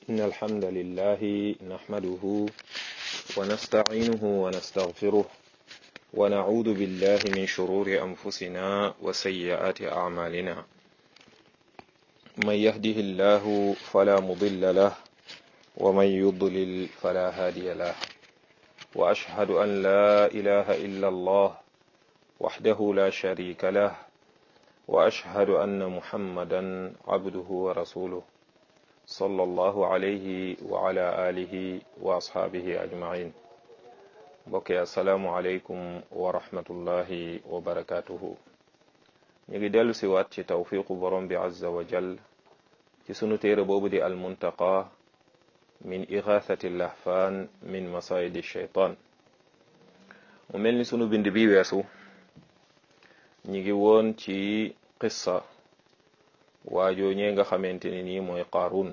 إن الحمد لله نحمده ونستعينه ونستغفره ونعوذ بالله من شرور أنفسنا وسيئات أعمالنا من يهده الله فلا مضل له ومن يضلل فلا هادي له وأشهد أن لا إله إلا الله وحده لا شريك له وأشهد أن محمدا عبده ورسوله صلى الله عليه وعلى آله وأصحابه أجمعين بقي السلام عليكم ورحمة الله وبركاته ñu ngi dellu si waat ci tawfiqu borom bi azza wa jal ci sunu téere boobu di almuntaqa min igathati lahfaan min masayidi shaytaan mu mel ni sunu bind bi weesu ñi ngi woon ci qissa waajoo ñee nga xamante ne nii mooy qaarun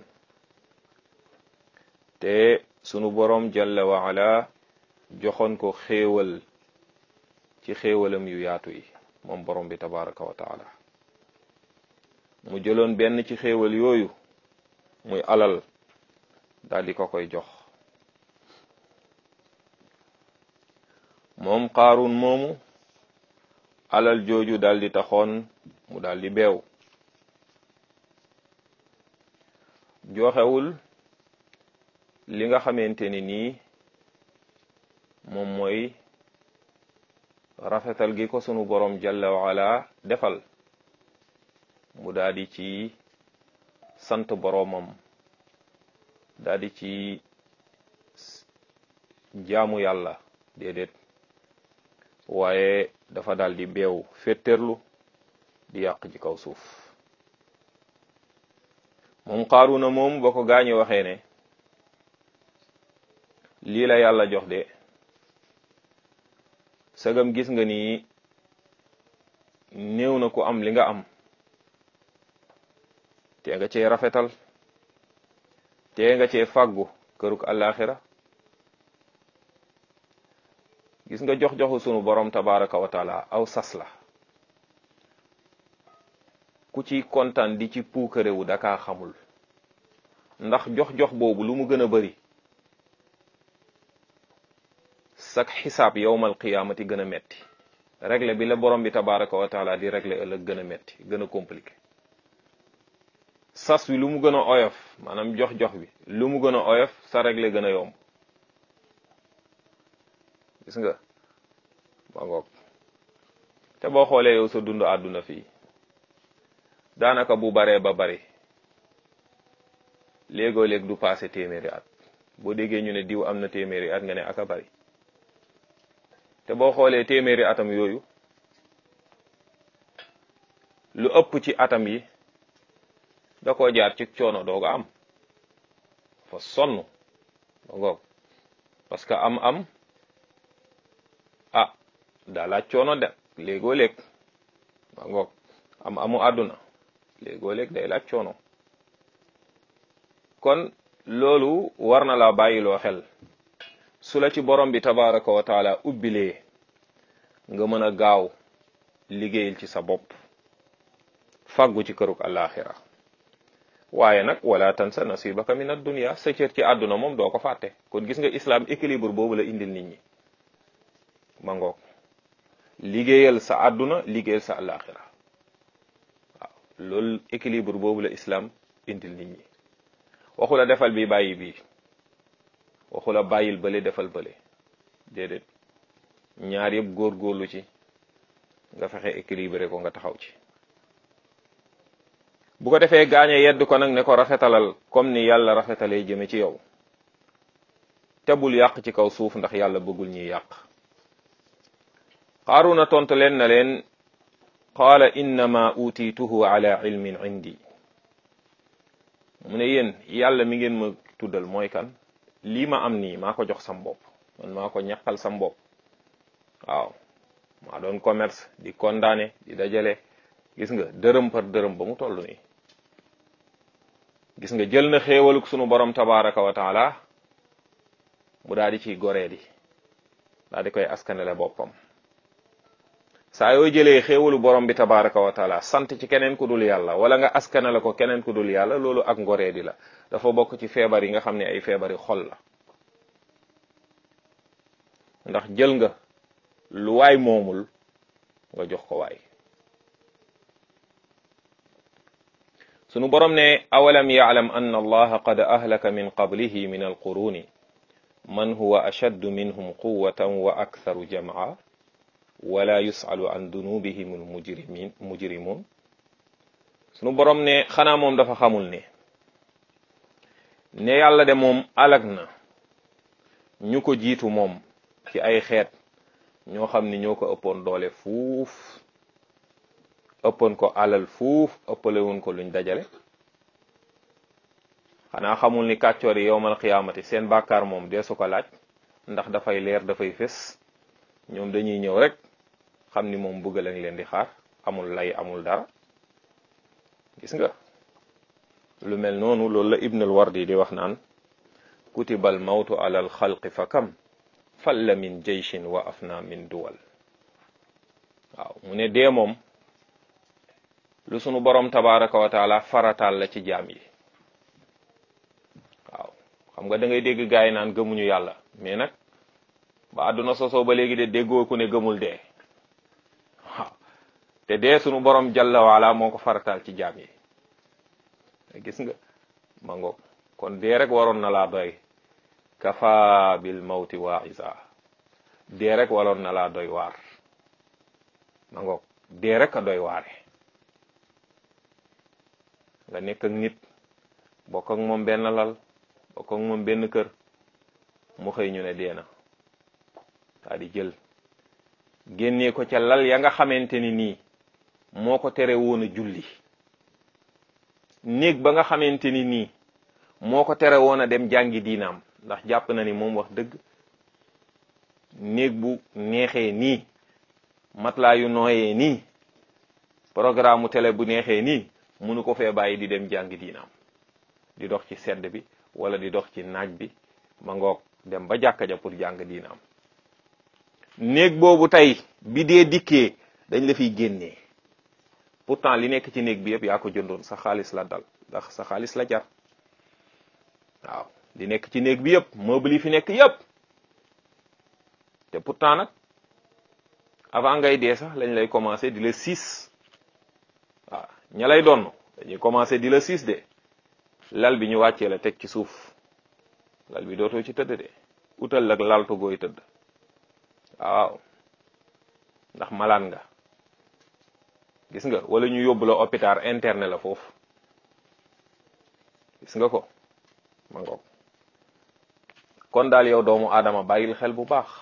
te sunu borom jalla wa ala joxoon ko xéewal ci xéewalam yu yaatu yi moom borom bi tabaraka wa taala mu jëloon benn ci xéewal yooyu muy alal daal di ko koy jox moom qaarun moomu alal jooju daal di taxoon mu daal di beew joxewul li nga xamante ni nii moom mooy rafetal gi ko sunu borom jalla waala defal mu daal di ci sant boromam daal di ci jaamu yàlla déedéet waaye dafa daal di beew fétterlu di yàq ci kaw suuf moom Qaaruna moom ba ko gaañu waxee ne lii la yàlla jox de sagam gis nga ni néew na ku am li nga am te nga cee rafetal te nga cee fàggu këruk àllaaxira gis nga jox-joxu sunu borom tabaraka wa taala aw sas la ku ci kontaan di ci puukarewu dakaa xamul ndax jox-jox boobu lu mu gën a bari sak xisaab yowmal qiyaamati gën a metti règle bi la borom bi tabaraka wa taala di règle ëllëg gën a metti gën a compliqué sas wi lu mu gën a oyof maanaam jox-jox bi lu mu gën a oyof sa règle gën a yomb gis nga ba ngoog te boo xoolee yow sa dund àdduna fii daanaka bu baree ba bari léegoo léeg du passé téeméeri at boo déggee ñu ne diw am na téeméeri at nga ne aka bari te boo xoolee téeméeri atam yooyu lu ëpp ci atam yi da koo jaar ci coono dooga am fa sonn ba ngoog parce que am am ah daa laaj coono de léegoo léeg ba ngoog am amu àdduna léegoo léeg day laaj coono kon loolu war na la bàyyiloo xel su la ci borom bi tabaraka wa taala ubbilee nga mën a gaaw liggéeyal ci sa bopp fàggu ci këruk àllaaxira waaye nag wala tansa nasibaka min ad-dunya sa cër ci àdduna moom doo ko fàtte kon gis nga islam équilibre boobu la indil nit ñi ma ngoog liggéeyal sa àdduna liggéeyal sa àllaaxira waaw loolu équilibre boobu la islam indil nit ñi waxu la defal bi bàyyi bii waxu la bàyyil bële defal bële déedéet ñaar yëpp góorgóorlu ci nga fexe équilibré ko nga taxaw ci bu ko defee gaañe yedd ko nag ne ko rafetalal comme ni yàlla rafetalee jëme ci yow te bul yàq ci kaw suuf ndax yàlla bëggul ñuy yàq qaaruna tontu leen na leen qaala innama utituhu ala ilmin indi mu ne yéen yàlla mi ngeen ma tuddal mooy kan lii ma am nii maa ko jox sam bopp man maa ko ñaqal sam bopp waaw maa doon commerce di condamné di dajale gis nga dërëm par dërëm ba mu toll nii gis nga jël na xéewaluk sunu borom tabaraka wa taala mu daal di ciy goree di daal di koy askanele boppam saa yoo jëlee xéewalu borom bi tabaraka wa taala sant ci keneen ku dul yàlla wala nga askanale ko keneen ku dul yàlla loolu ak ngoree di la dafa bokk ci feebar yi nga xam ne ay feebari xol la ndax jël nga lu waay moomul nga jox ko waay sunu borom ne awalam yaalam anna allaha qad ahlaka min qablihi min alquruni man huwa ashaddu minhum quwatan wa aktharu jam'a wala yusalu an dunubihim almujrimin mujrimun sunu borom ne xanaa moom dafa xamul ne ne yàlla de moom alag na ñu ko jiitu moom ci ay xeet ñoo xam ni ñoo ko ëppoon doole fuuf ëppoon ko alal fuuf ëppale woon ko luñ dajale xanaa xamul ni kàccoor yi yowmal xiyaamati seen bàkkaar moom dee su ko laaj ndax dafay leer dafay fés ñoom dañuy ñëw rek xam ni moom bëgg lañ leen di xaar amul lay amul dara gis nga lu mel noonu loolu la ibnul wardi di wax naan kutibal mawtu alal xalqi fa kam falla min jeyshin wa afna min duwal waaw mu ne dee moom lu sunu borom tabaraka wa taala farataal la ci jaam yi waaw xam nga da ngay dégg gaay naan gëmuñu yàlla mais nag ba àdduna sosoo ba léegi de déggoo ku ne gëmul dee waaw te dee sunu borom jalla waala moo ko farataal ci jaam yi gis nga ma ngoog kon dee rek waroon na laa doy kafa bil mawti waisa dee rek waroon na laa doy waar ma ngoog dee rek a doy waare nga nekk ak nit bokk ak moom benn lal bokk ak moom benn kër mu xëy ñu ne dee na daa di jël génnee ko ca lal ya nga xamante ni nii moo ko tere woon a julli néeg ba nga xamante ni nii moo ko tere woon a dem jàngi diinaam ndax jàpp na ni moom wax dëgg néeg bu neexee nii matelas yu nooyee nii programme mu télé bu neexee nii munu ko fee bàyyi di dem jàngi diinaam di dox ci sedd bi wala di dox ci naaj bi ma ngoog dem ba jàkka ja pour jàng diinaam néeg boobu tey bi dee dikkee dañ la fiy génnee pourtant li nekk ci néeg bi yëpp yaa ko jëndoon sa xaalis la dal ndax sa xaalis la jar waaw li nekk ci néeg bi yëpp meuble yi fi nekk yëpp te pourtant nag avant ngay dee sax lañ lay commencé di la siis waaw ña lay doon dañuy commencé di la siis de lal bi ñu wàccee la teg ci suuf lal bi dootoo ci tëdd de utal lak laltu gooy tëdd waaw ndax malaan nga gis nga wala ñu yóbbu la hôpital interne la foofu gis nga ko ma ngoog kon daal yow doomu aadama bàyyil xel bu baax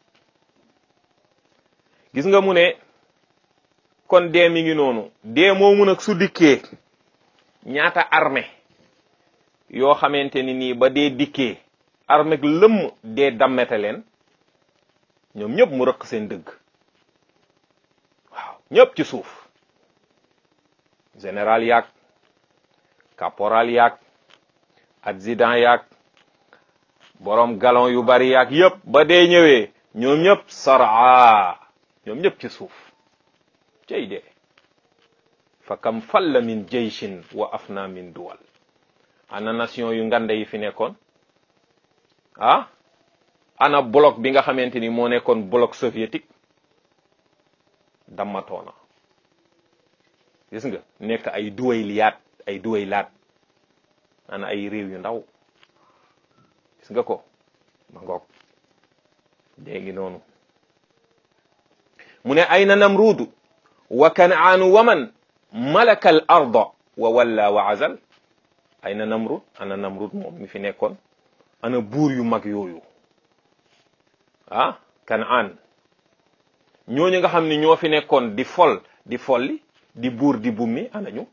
gis nga mu ne kon dee mi ngi noonu dee moomu nag su dikkee ñaata armée yoo xamante ni nii ba dee dikkee armée lëmm dee dammete leen ñoom ñëpp mu rëq seen dëgg waaw ñëpp ci suuf général yaag caporal yaag adjudant yaag borom galon yu bari yaag yëpp ba dee ñëwee ñoom ñëpp saraa ñoom ñëpp ci suuf cey dee fa kam falla min jeyshin wa afna min duwal ana nation yu ngande yi fi nekkoon ah ana bloc bi nga xamante ni moo nekkoon bloc soviétique dammatoona gis nga nekk ay duway liyaat ay duway laat ana ay réew yu ndaw gis nga ko ma ngoog dee ngi noonu mu ne ayna namruudu wa kanaanu waman malaka al arda wa walla wa azal ayna namrud ana namrud moom mi fi nekkoon ana buur yu mag yooyu ah kanaan ñooñu nga xam ni ñoo fi nekkoon di fol di folli di buur di bummi ana ñu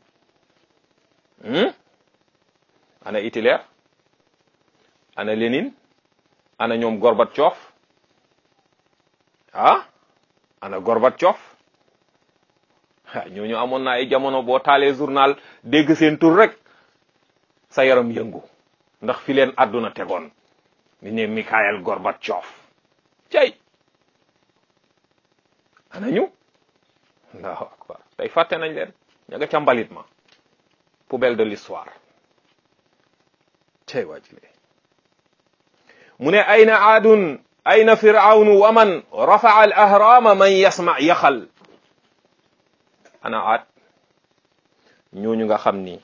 ana Hitler ana Lénine ana ñoom Gorbatchev ah ana Gorbatchev ñooñu amoon na ay jamono boo taalee journal dégg seen tur rek sa yaram yëngu ndax fi leen àdduna tegoon mi ne Mikhail Gorbatchev cay ana ñu allahu akbar tey fàtte nañ leen ña nga ca mbalit ma poubelle de l'histoire tey waajile mu ne ayna aadun ayna firawnu wa man rafaa al ahrama man yasma yaxal ana aad ñooñu nga xam ni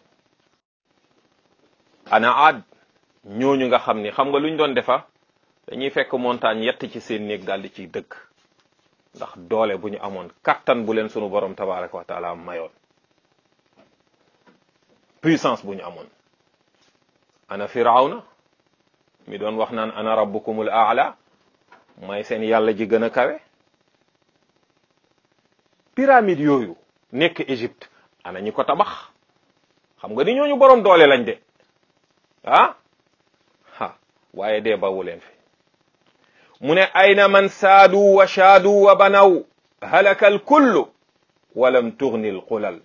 ana aad ñooñu nga xam ni xam nga luñ doon defa dañuy fekk montagne yett ci seen néeg daal di ciy dëkk ndax doole bu ñu amoon kattan bu leen sunu borom tabaraka wa taala mayoon puissance bu ñu amoon ana firawna mi doon wax naan ana rabbukumul aala may seen yàlla ji gën a kawe pyramide yooyu nekk Égypte ana ñi ko tabax xam nga ni ñooñu borom doole lañ de ah ha waaye dee bawu leen fi mu ne ayna man saadu wa shaadu wa banaw halaka al kullu walam tugni al qulal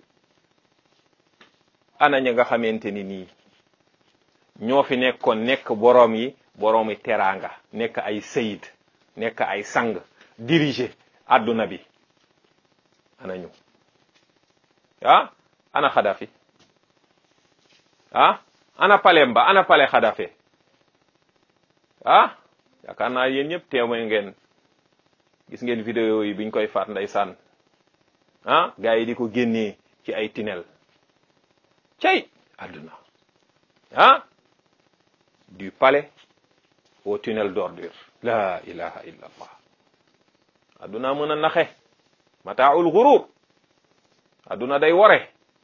ana ña nga xamante ni nii ñoo fi nekkoon nekk boroom yi boroom yi teraanga nekk ay sayid nekk ay sang diriger adduna bi ana ñu ah ana xadafi ah ana palemba ana pale xadafe ah yaakaar naa yéen ñëpp témoin ngeen gis ngeen vidéo yi biñ koy faat ndeysaan ah gars yi di ko génnee ci ay tunnel cey adduna ah du palais au tunnel d'ordure la ilaha illa allah adduna mën a naxe mataaul gurur adduna day wore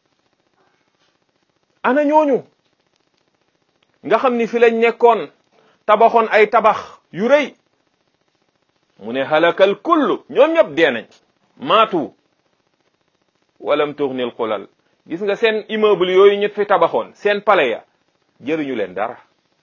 ana ñooñu nga xam ni fi lañ nekkoon tabaxoon ay tabax yu rëy mu ne halakal kullu ñoom ñëpp dee nañ maatu walam tughnil xulal gis nga seen immeuble yooyu ñu fi tabaxoon seen palais ya jëriñu leen dara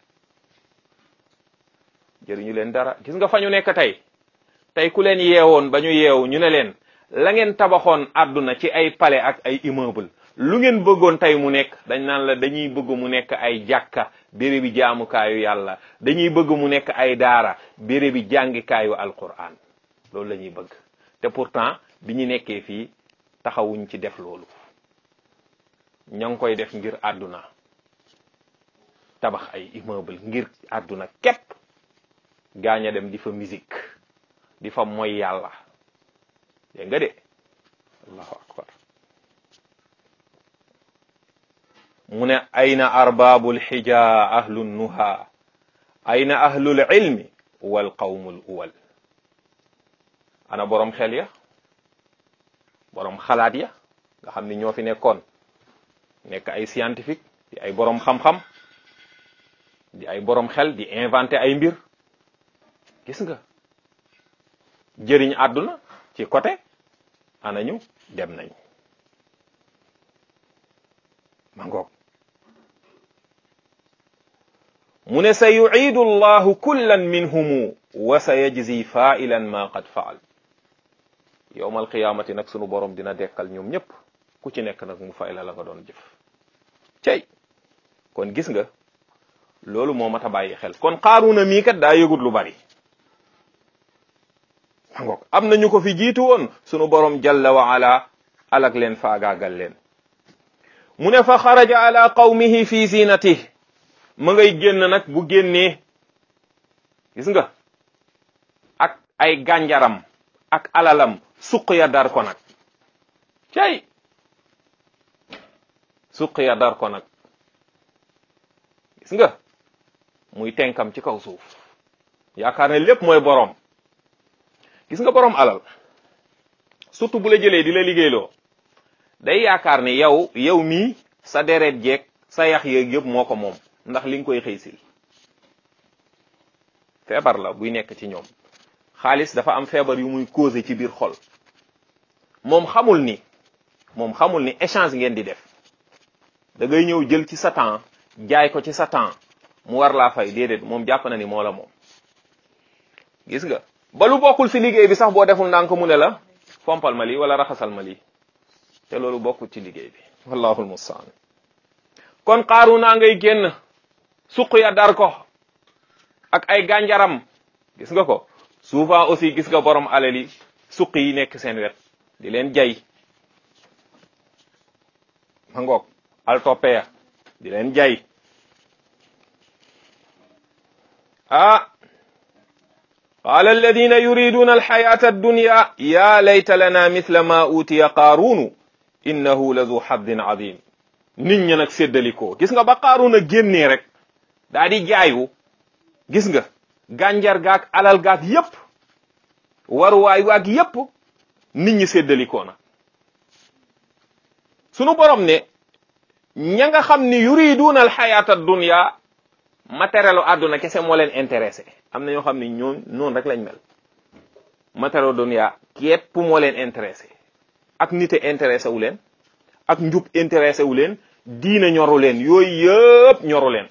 jëriñu leen dara gis nga fa ñu nekk tey tey ku leen yeewoon ba ñu yeewu ñu ne leen la ngeen tabaxoon àdduna ci ay palais ak ay immeuble lu ngeen bëggoon tey mu nekk dañ naan la dañuy bëgg mu nekk ay jàkka bérébi jaamukaayu yàlla dañuy bëgg mu nekk ay daara bérébi jàngikaayu alquran loolu la ñuy bëgg te pourtant bi ñu nekkee fii taxawuñ ci def loolu ña ngi koy def ngir àdduna tabax ay immeuble ngir àdduna képp gaañ a dem di fa musique di fa moy yàlla dégg nga de allahu akbar mu ne ayna arbabul xija ahlu nuha ayna ahlul ilmi wal qawmul uwal ana borom xel ya borom xalaat ya nga xam ni ñoo fi nekkoon nekk ay scientifique di ay borom xam-xam di ay borom xel di inventé ay mbir gis nga jëriñ àdduna ci côté anañu dem nañ ma ngoog mu ne sa yuciidu allahu kullan minhumu wa sa yajzi failan ma qad faal yowma alqiyamati nag sunu borom dina dekkal ñoom ñëpp ku ci nekk nag mu fay la la nga doon jëf cey kon gis nga loolu moo mat a bàyyi xel kon Qaaruuna mii kat daa yëgut lu bari ngoog am na ñu ko fi jiitu woon sunu borom jalla wa ala alak leen faagaagal leen mu ne fa xaraja ala qawmihi fi zinatih ma ngay génn nag bu génnee gis nga ak ay gànjaram ak alalam suq ya dar ko nag cay suq ya dar ko nag gis nga muy tenkam ci kaw suuf yaakaar ne lépp mooy borom gis nga borom alal surtout bu la jëlee di la liggéeyloo day yaakaar ne yow yow mii sa deret jeeg sa yax yeeg yëpp moo ko moom ndax li nga koy xëy sil feebar la buy nekk ci ñoom xaalis dafa am feebar yu muy causé ci biir xol moom xamul ni moom xamul ni échange ngeen di def da ngay ñëw jël ci sa temps jaay ko ci sa temps mu war laa fay déedéet moom jàpp na ni moo la moom gis nga ba lu bokkul ci liggéey bi sax boo deful ndànk mu ne la fompal ma lii wala raxasal ma lii te loolu bokkul ci liggéey bi wallahul mustaan kon xaaru naa ngay génn suq ya dar ko ak ay gànjaram gis nga ko souvent aussi gis nga borom alal yi suq yi nekk seen wet di leen jay ma ngoog al toppeya di leen jay ah qaala alladina yuriduna alxayata addunya ya layta lana mithla ma utiya qaarunu innahu la du xaddin adim nit ñi nag séddalikoo gis nga ba qaaruna génnee rek daa di jaayu gis nga gànjar gaak alal gaak yépp waruwaay waak yépp nit ñi séddalikoo na sunu borom ne ña nga xam ni yuriduna alxayata dunya matérielu àdduna kese moo leen intéressé am na ñoo xam ni ñoom noonu rek lañ mel matérielu dunya képp moo leen intéressé ak nite intéressé wu leen ak njub intéressé wu leen diina ñoru leen yooyu yëpp ñoru leen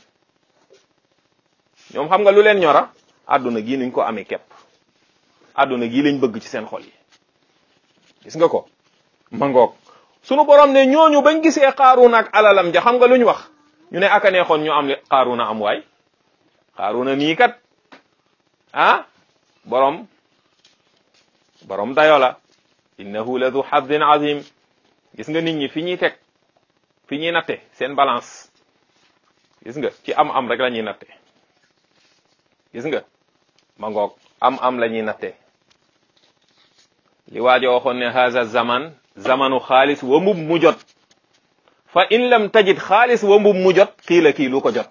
ñoom xam nga lu leen ñora àdduna gii nuñ ko amee képp àdduna gii lañ bëgg ci seen xol yi gis nga ko ma ngoog sunu borom ne ñooñu bañ gisee xaaruuna ak alalam ja xam nga lu ñu wax ñu ne aka neexoon ñu am li xaaruuna am waay xaaruuna nii kat ah borom borom dayo la innahu la du xaddin azim gis nga nit ñi fi ñuy teg fi ñuy natte seen balance gis nga ci am am rek la ñuy natte gis nga ma ngoog am am la ñuy natte li waajo waxoon ne haza zaman zamanu xaalis wa mbub mu jot fa in lam tajid xaalis wa mbub mu jot kii la kii lu ko jot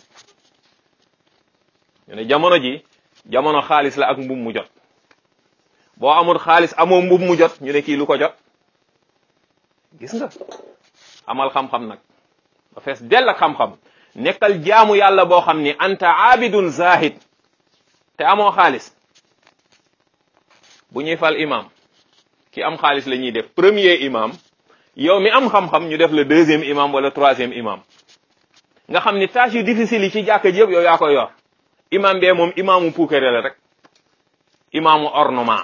ñu ne jamono ji jamono xaalis la ak mbub mu jot boo amul xaalis amoo mbub mu jot ñu ne kii lu ko jot gis nga amal xam-xam nag ba fees dell ak xam-xam nekkal jaamu yàlla boo xam ni anta abidun zahid te amoo xaalis bu ñuy fal imam ki am xaalis la ñuy def premier imam yow mi am xam-xam ñu def le deuxième imam wala troisième imam nga xam ni tâche yu difficile yi ci jàkka ji yëpp yow yaa koy yor imam bee moom imaamu puukare la rek imaamu ornement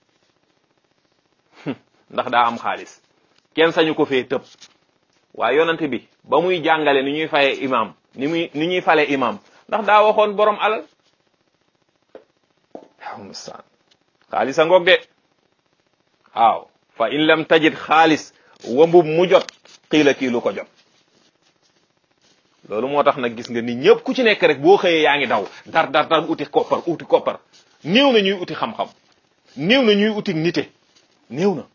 ndax daa am xaalis kenn sañu ko fee tëb waaye yonante bi ba muy jàngale ni ñuy faye imam ni muy ni ñuy fale imam ndax daa waxoon borom alal mustaan xaalis a ngoog de waaw fa in lam tajid xaalis wambub mu jot xiila kii lu ko jot loolu moo tax nag gis nga ni ñëpp ku ci nekk rek boo xëyee yaa ngi daw dar dar dar uti koppar uti koppar néew na ñuy uti xam-xam néew na ñuy uti nite néew na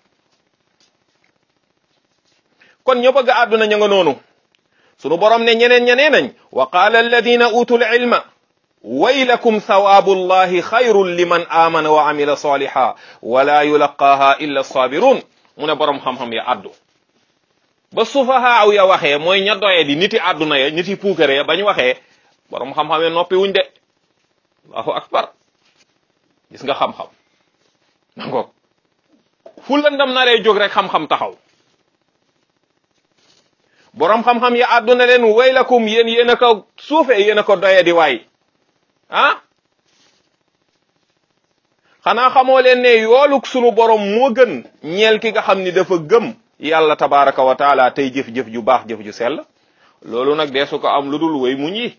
kon ñoo bëgg àdduna ña nga noonu sunu borom ne ñeneen ñeneen nañ wa qaala alladina utul ilma waylakum thawaabu llahi xayrun liman amana wa amila saliha wala yulaqaaha illa sabirun mu ne borom xam-xam ya addu ba sufahaaw ya waxee mooy ña doye di niti àdduna ya niti puukare ya bañ waxee borom xam-xam ya noppi wuñ de allahu akbar gis nga xam-xam nangoog fu lëndam naree jóg rek xam-xam taxaw borom xam-xam ya àdduna leen waylakum yéen yéen a ko suufe yéen a ko doye di waay ah xanaa xamoo leen ne yooluk sunu borom moo gën ñeel ki nga xam ni dafa gëm yàlla tabaraka wa taala tey jëf-jëf ju baax jëf ju sell loolu nag deesu ko am lu dul way muñ yi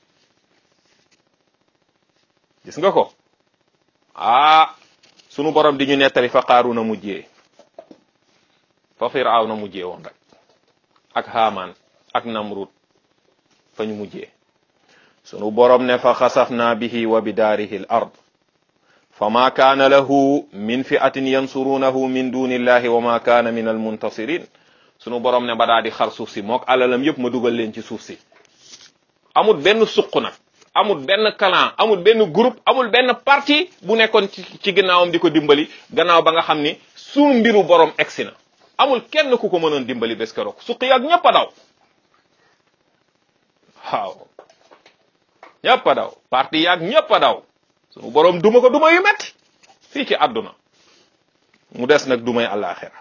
gis nga ko ah sunu borom di ñu nettali fa Qaaruna mujjee fa Firawna mujjee woon rek ak Haamaan ak Namrud fa ñu mujjee sunu borom ne fa xasafna bihi wa bidaarihi al ard fa ma kaana lahu min fi'atin yansurunahu min dunillahi wa ma kaana min al muntasirin sunu borom ne ba daa di xar suuf si mook alalam yëpp ma dugal leen ci suuf si amul benn suq nag amul benn clan amul benn groupe amul benn parti bu nekkoon ci ci ginnaawam di ko dimbali gannaaw ba nga xam ni sunu mbiru borom egsi na amul kenn ku ko mënoon dimbali bés keroog suqi ak ñëpp a daw waaw ñëpp a daw parti yaag ñëpp a daw sunu borom duma ko duma yu metti fii ci àdduna mu des nag dumay àllaaxira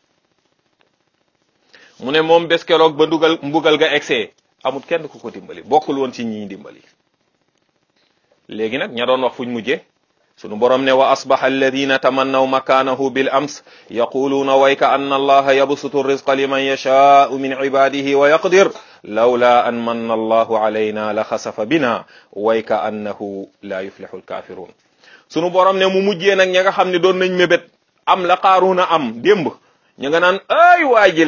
mu ne moom bés keroog ba ndugal mbugal ga egsee amul kenn ku ko dimbali bokkul woon ci ñi dimbali léegi nag ña doon wax fuñ mujje sunu borom ne wa asbaha alladina tamannaw makanahu bil ams yaquluuna wayka anna allaha yabsutu rizqa liman yashaau min ibadihi wa yaqdir lawla an manna allahu alayna la xasafa bina wayka annahu la yuflixu alkafirun sunu borom ne mu mujjee nag ña nga xam ne doon nañ mébét am la qaaruuna am démb ña nga naan ay waa jële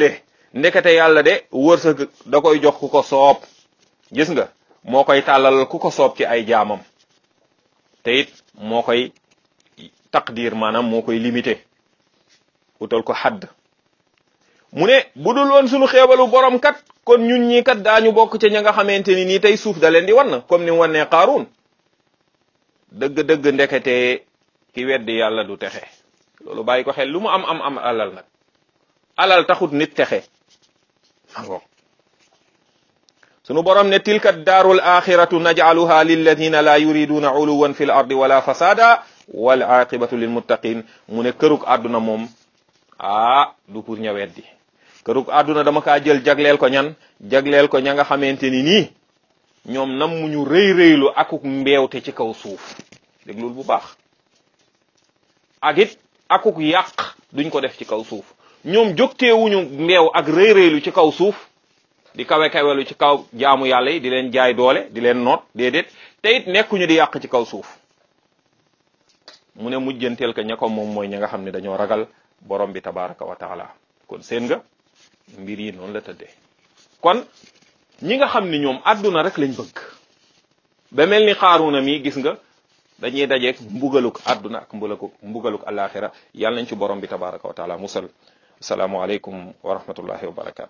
ndekete yàlla de wërsëg da koy jox ku ko soob gis nga moo koy tàllal ku ko soob ci ay jaamam te it moo koy taqdir maanaam moo koy limité utal ko xadd mu ne bu dul woon sunu xeebalu borom kat kon ñun ñii kat daañu bokk ca ña nga xamante ni nii tey suuf da leen di wan comme ni mu wannee Qaaruun dëgg-dëgg ndekete ki weddi yàlla du texe loolu bàyyi ko xel lu mu am am am alal nag alal taxut nit texe ango sunu borom ne tilka daarul axiratu najcaluha lilladina la yuriduna uluwan fi l ardi wala fasada wal aqibatu lil muttaqin mu ne kërug àdduna moom ah du pour ña weddi kërug àdduna dama kaa jël jagleel ko ñan jagleel ko ña nga xamante ni nii ñoom nam mu ñu rëy rëylu akuk mbeewte ci kaw suuf déglul bu baax ak it akuk yàq duñ ko def ci kaw suuf ñoom jógteewuñu mbeew ak rëy rëylu ci kaw suuf di kawe kawelu ci kaw jaamu yàlla yi di leen jaay doole di leen noot déedéet te it nekkuñu di yàq ci kaw suuf mu ne mujjanteel ka ña ko moom mooy ña nga xam ne dañoo ragal borom bi tabaraka wa taala kon seen nga mbir yi noonu la tëddee kon ñi nga xam ni ñoom àdduna rek lañ bëgg ba mel ni xaaruna mi gis nga dañuy dajeeg mbugaluk àdduna ak mbugaluk mbugaluk alaxira yàlla nañ ci borom bi tabaraka wa taala musal asalaamualeykum wa rahmatullahi wa barakatu